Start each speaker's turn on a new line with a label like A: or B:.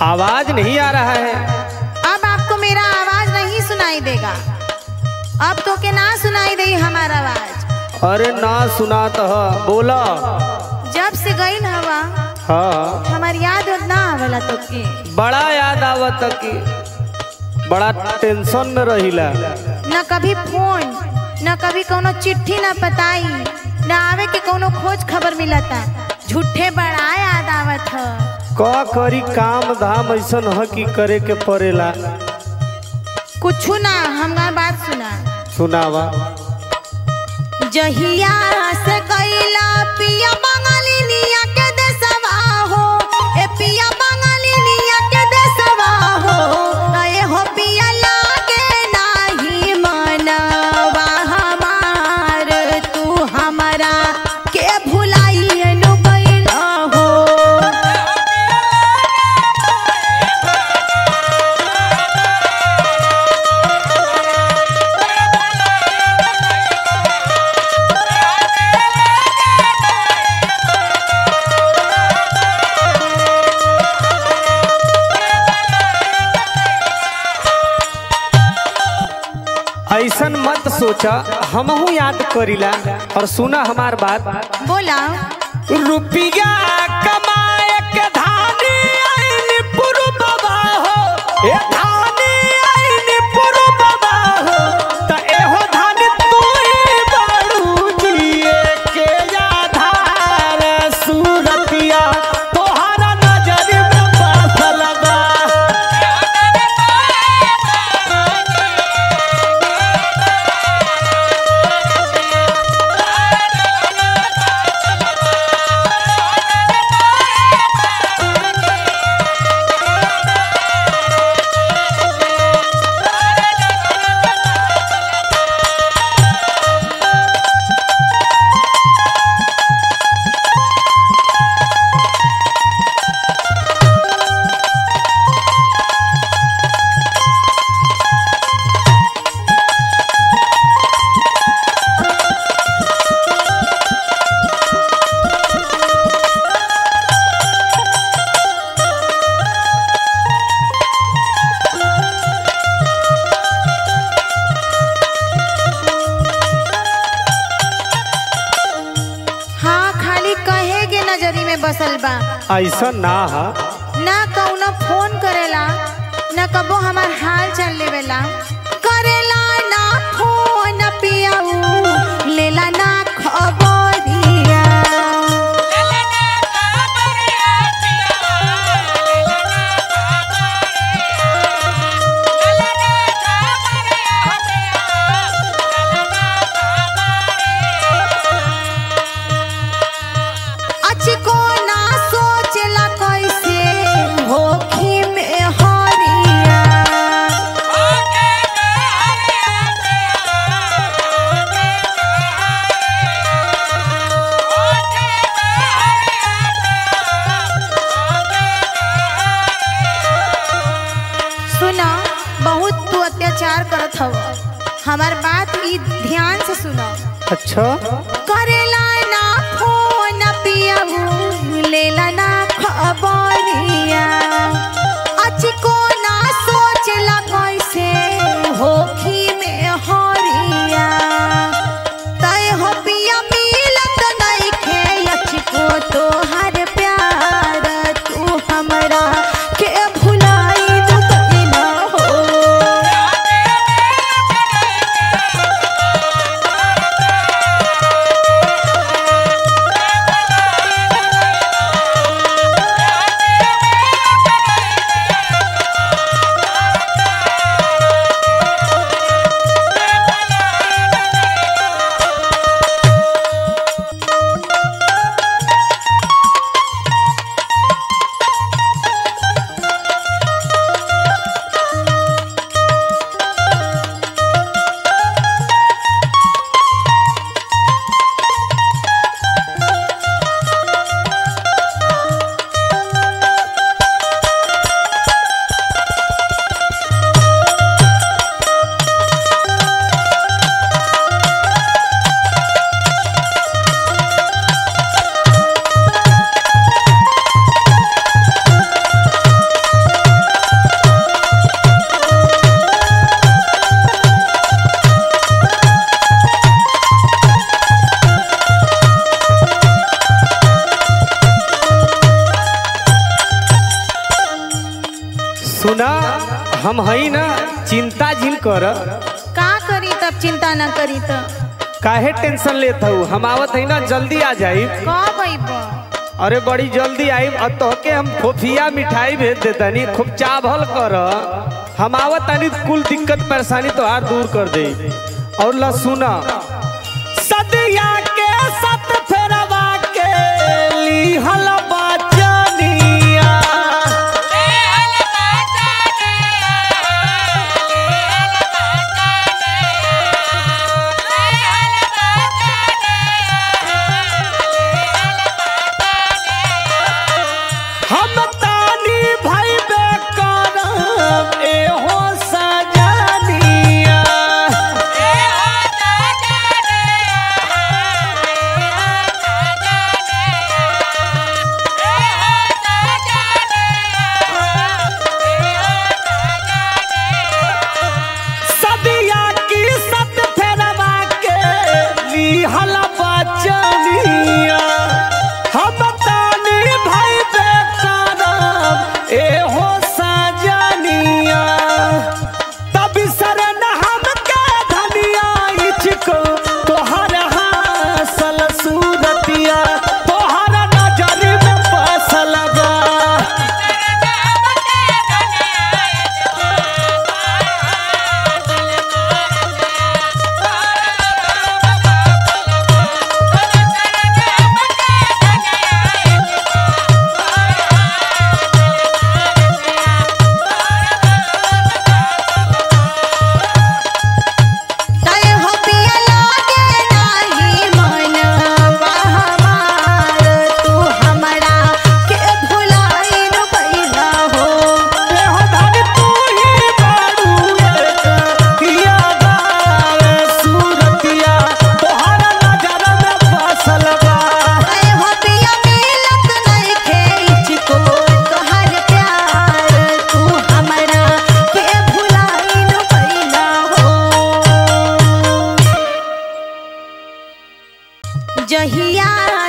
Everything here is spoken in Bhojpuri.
A: आवाज नहीं आ रहा है
B: अब आपको मेरा आवाज नहीं सुनाई देगा अब तो के ना सुनाई दे हमारा आवाज
A: अरे ना सुना तो बोला
B: जब से गई हवा
A: हाँ
B: हमार याद उद ना आवेला तो के
A: बड़ा याद आवत कि बड़ा टेंशन में रहिला
B: न कभी फोन न कभी कोनो चिट्ठी न पताई न आवे के कोनो खोज खबर मिलता झूठे बड़ा याद आवत ह
A: का करी काम धाम ऐसन ह कि करे के पड़ेला
B: कुछ ना हमार बात सुना
A: सुनावा
B: जहिया से कैला पिया बंगालिनिया के देसवा हो ए पिया बंगालिनिया के देसवा हो ए हो पिया लागे नाही मनवा हमार तू हमरा के भुलाइए नु गइला हो
A: ऐसन मत सोचा हमहू याद करीला और सुना हमार बात
B: बोला
A: रुपया कमाए के धानी आइन पुरु बाबा हो ए धानी आइन पुरु बाबा हो त एहो धान तू ही बाड़ू जिए के आधार सूरतिया तोहरा नजर में बासल बा
B: हाँ खाली कहे के नजरी में बसल बा
A: ऐसा ना हा
B: ना कौनो फोन करेला ना कबो हमार हाल चाल लेवेला करेला ना फोन पियाऊ लेला ना खबरिया अचको ना सोचला कैसे होखी में हरिया सुना बहुत तू अत्याचार करत हव हमार बात ई ध्यान से सुनो
A: अच्छा
B: करेला ना फोन पियाऊ लेला ना खबरिया अचको ना सोचला कैसे होखी में हरिया तय हो पिया मिलत नइखे अचको तोहर प्यार तू हमरा के भुलाई दू कइला हो
A: हम हई ना चिंता झिल कर
B: का करी तब चिंता न करी तो
A: काहे टेंशन लेत हूँ हम आवत हई ना जल्दी आ जाई
B: कब अइब
A: अरे बड़ी जल्दी आई और तोहके हम फोफिया मिठाई भेज देतनी खूब चावल कर हम आवत तनी कुल दिक्कत परेशानी तोहार दूर कर दे और ला सुना सदिया के सत फेरवा के लिहल बचनिया हम तानी भाई बेकरम एहो सजनिया सदिया की सत फेरवा के लिहल बचनिया हम तानी भाई बेकरम एहो सजनिया तब शरण हमके धनिया इचको तोहर हासल सूरतिया तोहर नजर में बसल बा
B: तय हो पिया लागे नाही मन बहमार तू हमरा के भुलाइन गइला हो
A: एहो धन तू ही बारू एक किया गावे सूरतिया तोहर नजर में बसल बा
B: तय हो पिया मिलत नइखे इचको तोहर प्यार तू हमरा के भुलाइन गइला हो जहिया